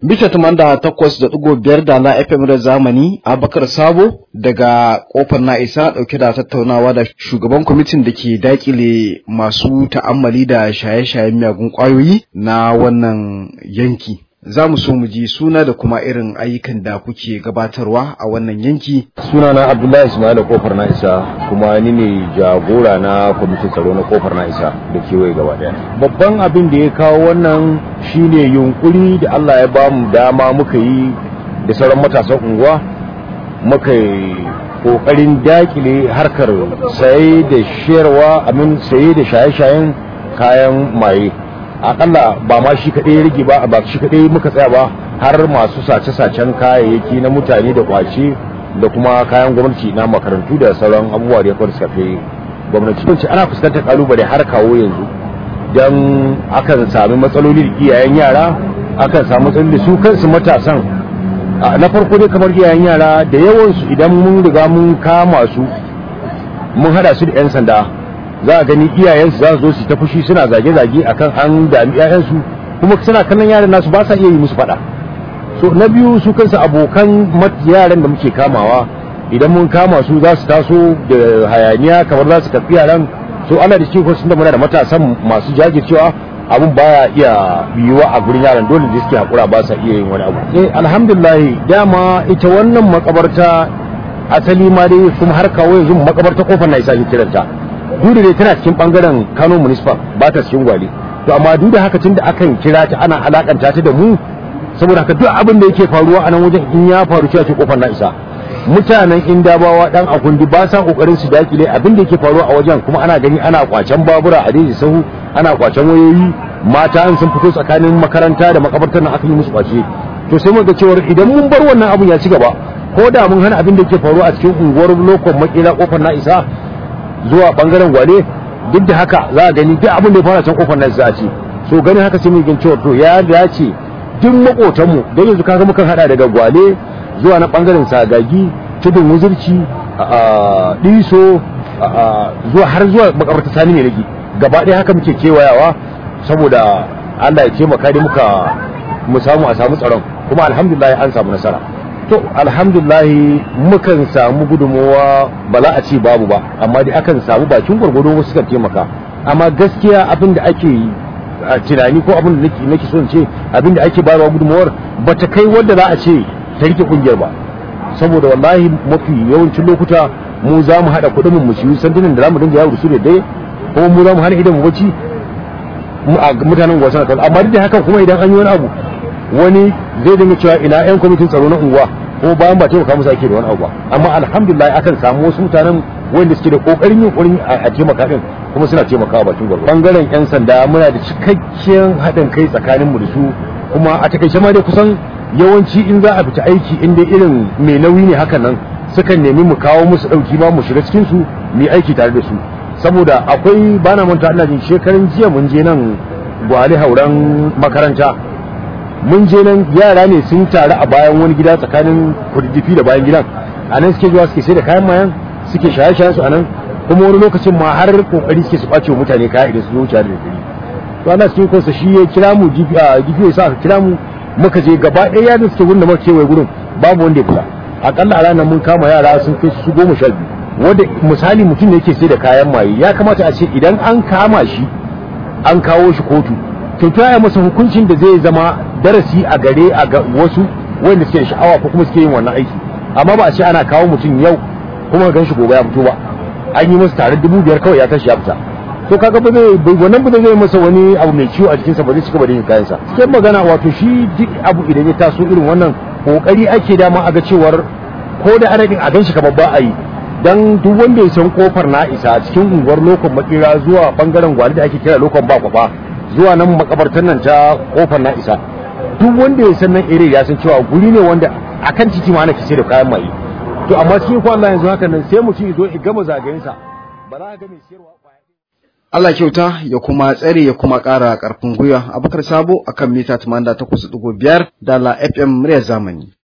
Bisa tumanda takwas da ɗigo biyar da na FM da zamani Abakar Sabo daga kofar na isa ɗauke da tattaunawa da shugaban kwamitin da ke dakile masu ta'ammali da shaye-shayen miyagun ƙwayoyi na wannan yanki. Za mu so mu ji suna da kuma irin ayyukan da kuke gabatarwa a wannan yanki. Sunana Abdullahi Ismail kofar na isa kuma ni ne jagora na kwamitin tsaro na kofar na isa da kewaye gaba daya. Babban abin da ya kawo wannan shine yunkuri da Allah ya ba mu dama muka yi da sauran matasan unguwa muka yi kokarin dakile harkar saye da shayarwa amin saye da shaye-shayen kayan maye. akalla ba ma shi kaɗai ya rage ba ba shi kaɗai muka tsaya ba har masu sace-sacen kayayyaki na mutane da kwace da kuma kayan gwamnati na makarantu da sauran abubuwa da ya kwar shafe gwamnati kun ana fuskantar kalubale har kawo yanzu don akan sami matsaloli da iyayen yara akan sami matsaloli da su kansu matasan na farko dai kamar iyayen yara da yawansu idan mun riga mun kama su mun hada su da 'yan sanda za a gani iyayensu za su zo su ta fushi suna zage-zage akan an dami iyayensu kuma suna kallon yaran nasu ba sa iya yi musu faɗa so na biyu su kansu abokan yaran da muke kamawa idan mun kama su za su taso da hayaniya kamar za su karɓi yaran so ana da cikin sun da muna da matasan masu jajircewa abun baya iya biyuwa a gurin yaran dole da suke hakura ba sa iya yin wani abu eh alhamdulillah dama ita wannan makabarta asali ma dai kuma har kawo yanzu makabarta kofar na isa kiranta duk da tana cikin bangaren Kano municipal ba ta cikin gwale to amma duk da haka tun da akan kira ta ana alakanta ta da mu saboda haka duk abin da yake faruwa a nan wajen in ya faru cewa ce kofar na isa mutanen indabawa dan akundi ba sa kokarin su dakile abin da yake faruwa a wajen kuma ana gani ana kwacen babura a daji sahu ana kwacen wayoyi mata an sun fito tsakanin makaranta da makabartar nan aka yi musu kwace to sai mun ga cewa idan mun bar wannan abun ya ci gaba ko da mun hana abin da yake faruwa a cikin unguwar lokon makila kofar na isa zuwa bangaren gwale duk da haka za a gani duk abin da ya fara can kofar nan za a ce so ganin haka sai mun gin cewa to ya dace duk makotanmu don yanzu kaga mukan hada daga gwale zuwa na bangaren sagagi tudun wuzurci a diso zuwa har zuwa makabarta sani ne rage gaba ɗaya haka muke kewayawa saboda Allah ya taimaka da muka mu samu a samu tsaron kuma alhamdulillah an samu nasara to alhamdulahi mukan samu gudunmowa ba za a ce babu ba amma dai akan samu bakin gwargwado wasu suka taimaka amma gaskiya abin da ake tunani ko abin da nake son ce abin da ake bayarwa gudunmowar ba ta kai wadda za a ce ta rike kungiyar ba saboda wallahi mafi yawancin lokuta mu za mu haɗa kuɗin mu shi sandunan da za mu dinga yawo da su da dai kuma mu za mu hana idan mu bacci mutanen gwasa na amma duk da haka kuma idan an yi wani abu wani zai dinga cewa ina yan kwamitin tsaro na unguwa ko bayan ba taimaka musu ake da wani abu amma alhamdulillah akan samu wasu mutanen wanda suke da kokarin yin kurin a taimaka din kuma suna taimakawa bakin gwargwaro bangaren yan sanda muna da cikakken haɗin kai tsakanin mu da su kuma a takaice ma dai kusan yawanci in za a fita aiki in dai irin mai nauyi ne hakan nan sukan nemi mu kawo musu ɗauki ma mu shiga cikin su mu aiki tare da su saboda akwai bana manta ina jin shekarun jiya mun je nan gwale hauren makaranta mun je nan yara ne sun taru a bayan wani gida tsakanin kududdufi da bayan gidan a nan suke zuwa suke sai da kayan mayan suke shaye-shayen su a nan kuma wani lokacin ma har kokari suke su ɓace mutane kaya idan su wuce da dare to ana cikin kansa shi ya kira mu gifi ya sa aka kira mu muka je gaba ɗaya yaran suke gurin da muka kewaye gurin babu wanda ya fita akalla a ranar mun kama yara sun kai su goma sha biyu wanda misali mutum ne yake sai da kayan maye ya kamata a ce idan an kama shi an kawo shi kotu to ta masa hukuncin da zai zama darasi a gare a ga wasu wanda suke sha'awa ko kuma suke yin wannan aiki amma ba a ce ana kawo mutum yau kuma gan shi gobe ya fito ba an yi masa tare dubu biyar kawai ya tashi ya fita to kaga ba zai wannan ba zai masa wani abu mai ciwo a jikinsa ba zai cika ba da yin kayansa cikin magana wato shi duk abu idan ya taso irin wannan kokari ake dama a ga cewar ko da ana a gan shi kamar ba a yi dan duk wanda ya san kofar na isa cikin unguwar lokon makira zuwa bangaren gwali da ake kira lokon ba kwafa zuwa nan makabartar nan ta kofar na isa duk wanda ya san nan ire ya san cewa guri ne wanda akan titi ma ana kise da kayan maye to amma cikin kwan yanzu haka nan sai mutum ya zo ya gama zagayensa ba za a ga mai siyarwa Allah kyauta ya kuma tsare ya kuma ƙara ƙarfin gwiwa abubakar sabo akan mita 88.5 da la FM muryar zamani